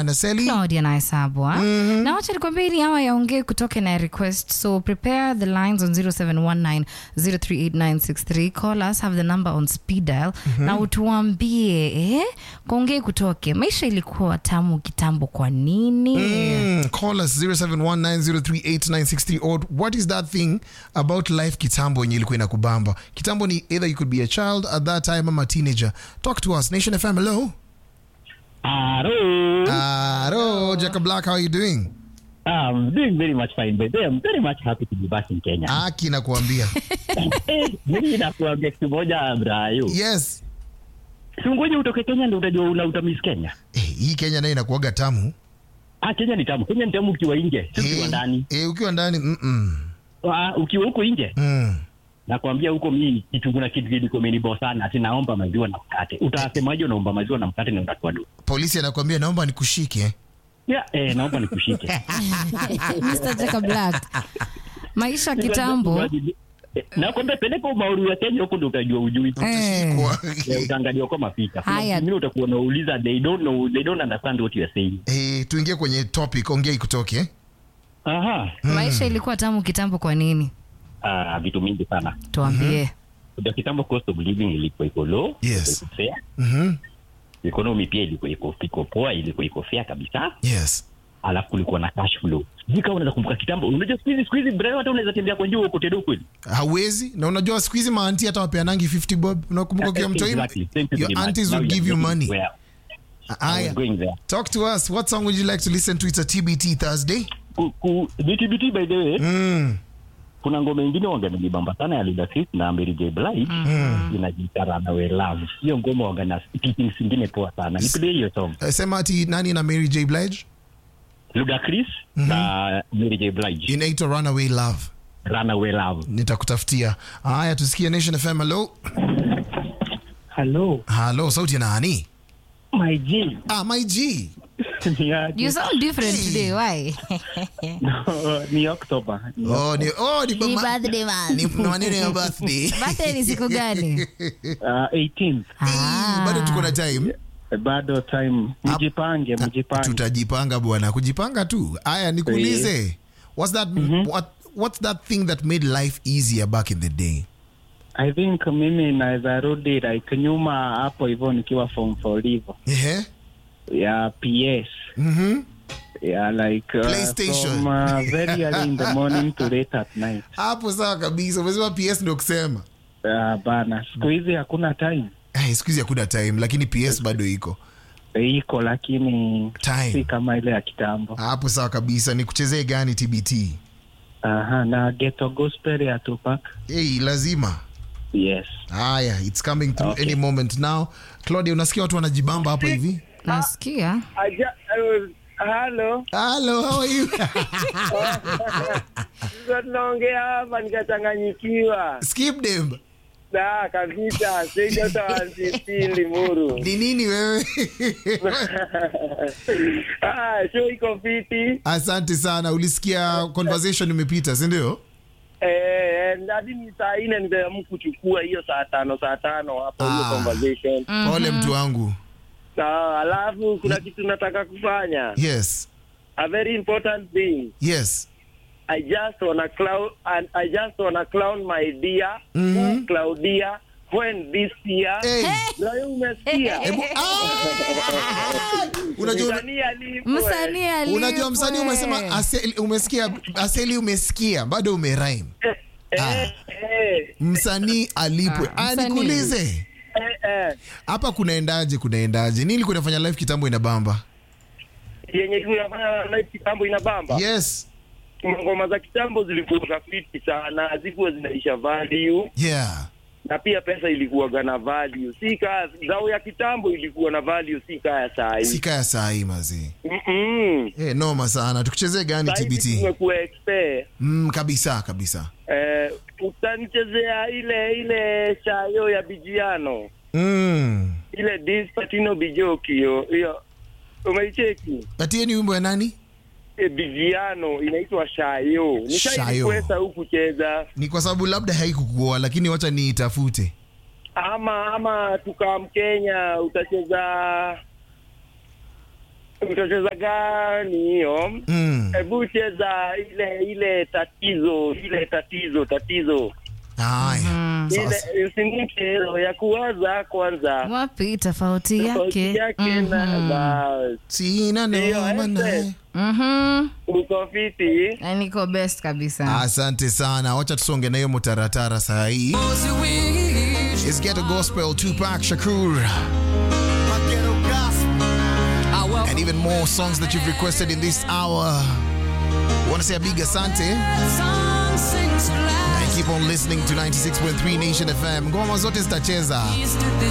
Brian Aseli. Claudia na Hesabwa. Na wacha nikwambie ili hawa yaongee kutoke na request. So prepare the lines on 0719038963. Call us, have the number on speed dial. Na utuambie eh, kaongee kutoke. Maisha ilikuwa tamu kitambo kwa nini? Mm, call us 0719038963 or what is that thing about life kitambo yenye ilikuwa inakubamba kitambo ni either you could be a child at that time ama teenager talk to us nation fm hello Hello. hello jacob black how are you doing I'm doing very much fine, but I'm very much happy to be back in Kenya. aki nakuambia Eh, Mimi nakuambia kitu moja Brayo. yes Sungoje utoke Kenya ndio utajua una utamis Kenya. eh, hii kenya nayo inakuaga tamu Ah, Kenya ni tamu. Kenya ni tamu ukiwa nje, si ukiwa Eh, ndani. eh, ukiwa ndani mm-mm. Ah, ukiwa huko nje, mm. nakwambia huko mimi kitu kuna kitu kiliko kimenibo sana, ati naomba maziwa na mkate. Utasemaje unaomba maziwa na mkate na utakuwa du. polisi anakuambia naomba nikushike Yeah, eh, naomba nikushike. Mr. Jacob Black. Maisha kitambo. Eh, Nakwambia peleka umauru ya Kenya huko ndio utajua ujui. Eh. Kwa- Eh, utaangalia kwa mapicha. Haya. Mimi utakuwa unauliza they don't know, they don't understand what you are saying. eh, tuingie kwenye topic ongea ikutoke Aha. Maisha ilikuwa tamu kitambo kwa nini? Ah, vitu mingi sana. Tuambie. Ndio kitambo cost of living ilikuwa iko low, Yes. ilikuwa iko fair. Mhm. Economy pia ilikuwa iko iko poa, ilikuwa iko fair kabisa. yes Alafu kulikuwa na cash flow. Sijui kama unaweza kumbuka kitambo. Unajua siku hizi siku hizi bro hata unaweza tembea kwa njia huko tedo kweli. hawezi na unajua siku hizi maanti hata wapeanangi 50 bob unakumbuka ukiwa mtoi Exactly. Same to your the aunties now will you are give you going money where I Aya. was going there. Talk to us. What song would you like to listen to? It's a TBT Thursday. Ku, ku, BTBT by the way, Mm. kuna ngoma ingine wanganilibamba sana ya Ludacris na Mary J Blige inajiita Runaway Love. Hiyo ngoma wangana teachings zingine poa sana. Nipigie hiyo song. Uh, sema ati nani na Mary J Blige Ludacris na Mary J Blige. inaitwa Runaway Love. Runaway Love. Nitakutafutia. Haya, tusikie Nation FM. Hello. Hello, Hello, sauti ya nani? my G. Ah, my G. ni aje? You sound different today. Why? ni October. Ni Oh, ni oh, ni Ni mama. birthday man. Ni ni maneno ya birthday. Birthday ni siku gani? uh, 18. Eh, Bado tuko na time. Bado time. Mjipange, mjipange. Tutajipanga bwana, kujipanga tu. Haya, nikuulize. What's that what what's that thing that made life easier back in the day? I think mimi naweza rudi like nyuma hapo hivyo nikiwa form 4 hivyo. Ehe. Ya PS. Mhm. Yeah, like uh, PlayStation. from uh, very early in the morning to late at night. Hapo sawa kabisa. Umesema PS ndio kusema. Uh, bana, siku hizi hakuna time. Eh, siku hizi hakuna time lakini PS bado iko. Iko lakini Time. si kama ile ya kitambo. Hapo sawa kabisa. Ni kuchezee gani TBT? Aha, na ghetto gospel ya Tupac. Hey, lazima. Yes. Haya, it's coming through Okay. any moment now. Claudia, unasikia watu wanajibamba hapa hivi? Nasikia. Aja, uh, halo Hello, how are you? sasa tunaongea hapa nikachanganyikiwa Skip them. da kabisa sijotawasisili muru Ni nini wewe? ah, show iko fiti Asante sana. Ulisikia conversation imepita, si ndio? eh, hadi ni saa ine nimeamua kuchukua hiyo saa tano saa tano hapo hiyo Ah. conversation Pole mtu wangu. sawa alafu kuna kitu nataka kufanya Yes. a very important thing Yes. I just wanna clown and I just wanna clown my dear Mhm. Claudia when this year Hey. na wewe umesikia Hebu ah! Unajua Msanii alipwe. Msanii alipwe. unajua msanii umesema aseli, umesikia aseli umesikia bado umerime. Eh, Ah. eh, eh, Msanii alipwe. Ah, Ah, msanii. nikuulize. eh, eh. Hapa kunaendaje kunaendaje? Nini kunafanya life kitambo inabamba? yenye tunafanya live kitambo inabamba Yes. ngoma za kitambo zilikuwa rafiki sana hazikuwa zinaisha value Yeah. na pia pesa ilikuwaga na value si kaa zao ya kitambo ilikuwa na value si kaa ya saa hii Sika ya saa hii mazee. Mm-mm. Eh, noma sana. Tukuchezee gani Saa hivi TBT? tumekuwa expert Mm, kabisa kabisa. eh, utanichezea ile ile shayo ya bijiano Mm. ile dispatino bijoki hiyo hiyo umeicheki Patie ni wimbo ya nani? e, bijiano inaitwa shayo Shayo. nishaikuweza huku cheza Ni kwa sababu labda haikukuoa lakini wacha niitafute. ama ama tukaa Mkenya utacheza utacheza gani hiyo? Mm. Hebu cheza ile ile tatizo, ile tatizo, tatizo. Haya. Sasa. Ile usinike roho ya kuwaza kwanza. wapi tofauti Tofauti yake yake na Mhm. bas. Sina Ndio, noma naye. Esther. Mhm. Uko fiti? Na niko best kabisa Asante sana. Wacha tusonge na hiyo mutaratara saa hii. It's Ghetto Gospel, Tupac Shakur. And even more songs that you've requested in this hour. Want to say a big asante? And keep on listening to 96.3 Nation FM. Ngoma zote zitacheza.